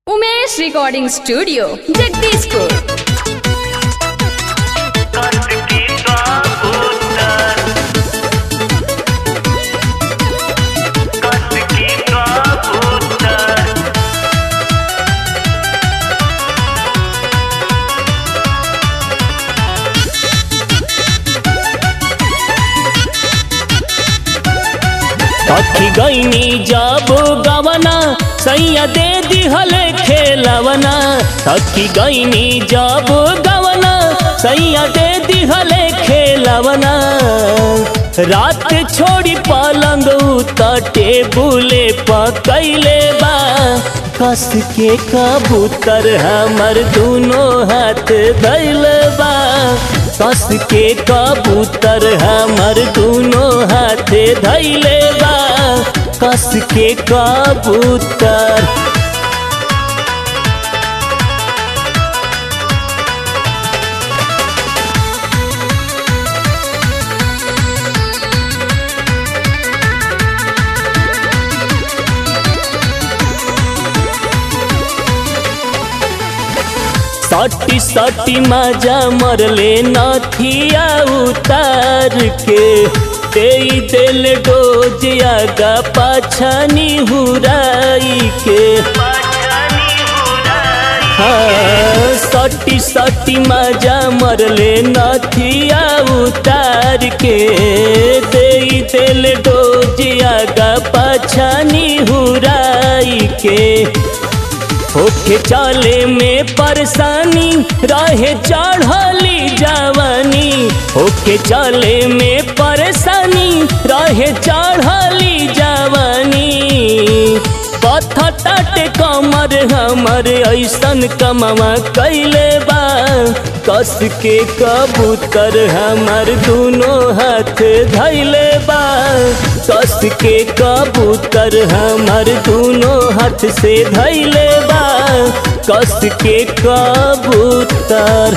Umesh recording studio Jagdishpur Kasih kabutan Kasih kabutan अखी गईनी जब गवना सैया दे दिहल खेलवना अखी गईनी जब गवना सैया दे दिहल खेलवना रात छोड़ी पलंग त टेबुले पकैले बा कस के कबूतर हमर दुनो हाथ धैल बा कस के कबूतर हमर दुनो हाथ धैले बा कस के कबूतर सटी सटी मजा मरले नथिया उतार के दे दिल डोज आगा पाछानी हुराई के Pachani hurai हाँ, सटी सटी मजा मरले नथिया उतार के दे दिल डोज आगा पाछानी हुराई के होके चले में परेशानी रहे चढ़ली जवानी होके चले में परेशानी रहे चढ़ली जवानी पत्थर टाटे कमर हमर ऐसन कमवा कैले बा कस के कबूतर हमर दुनो हाथ धैले बा कस के कबूतर हमर दुनो हाथ से धैले बा कस के कबूतर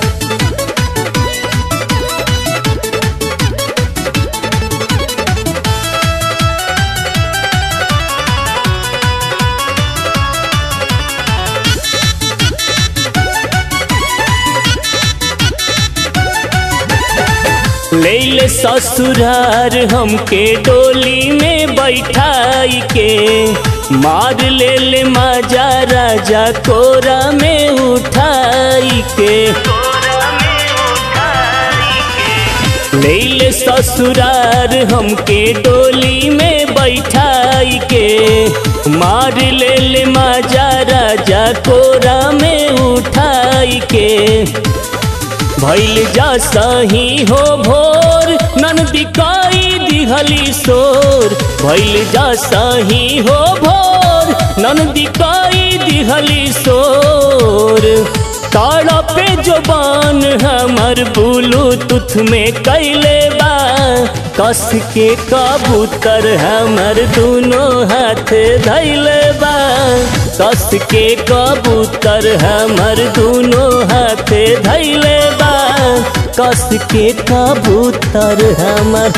ले ससुरार हमके डोली में बैठाई के मार ले ले माजा राजा कोरा में उठाई के Kora mein uthai ke ले ले ससुरार हमके डोली में बैठाई के मार ले ले माजा राजा कोरा में उठाई के भैल जा सही हो भोर ननदी काई दिहली सोर भैल जा सही हो भोर ननदी काई दिहली सोर ताड़ा पे जोबान हमर ब्लूटूथ में कैले बा कस के कबूतर हमर दुनो हाथ धैले बा कस के कबूतर हमर दुनो हाथ धैले बा कस के कबूतर हमर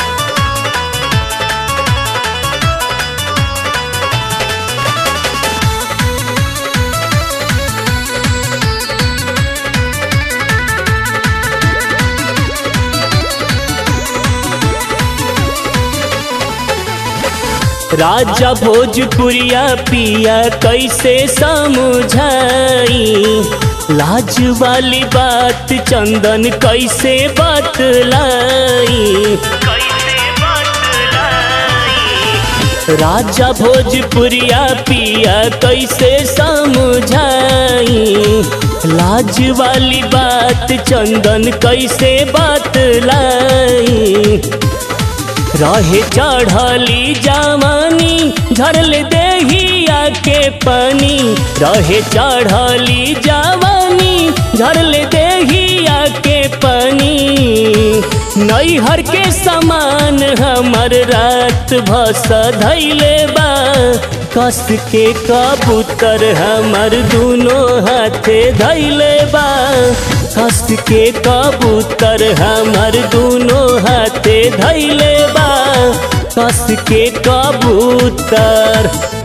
राजा भोजपुरिया पिया कैसे समझाई लाज वाली बात चंदन कैसे बतलाई Kaise batlai राजा भोजपुरिया पिया कैसे समझाई लाज वाली बात चंदन कैसे बतलाई रहे चढ़ली जवानी झरल देहिया के पानी रहे चढ़ली जवानी झरल देहिया के पानी नैहर के समान हमर रात भस धैले बा कस के कबूतर हमर दुनो हाथे धैले बा कस के कबूतर हमर दुनो हाथे धैले बा कस के कबूतर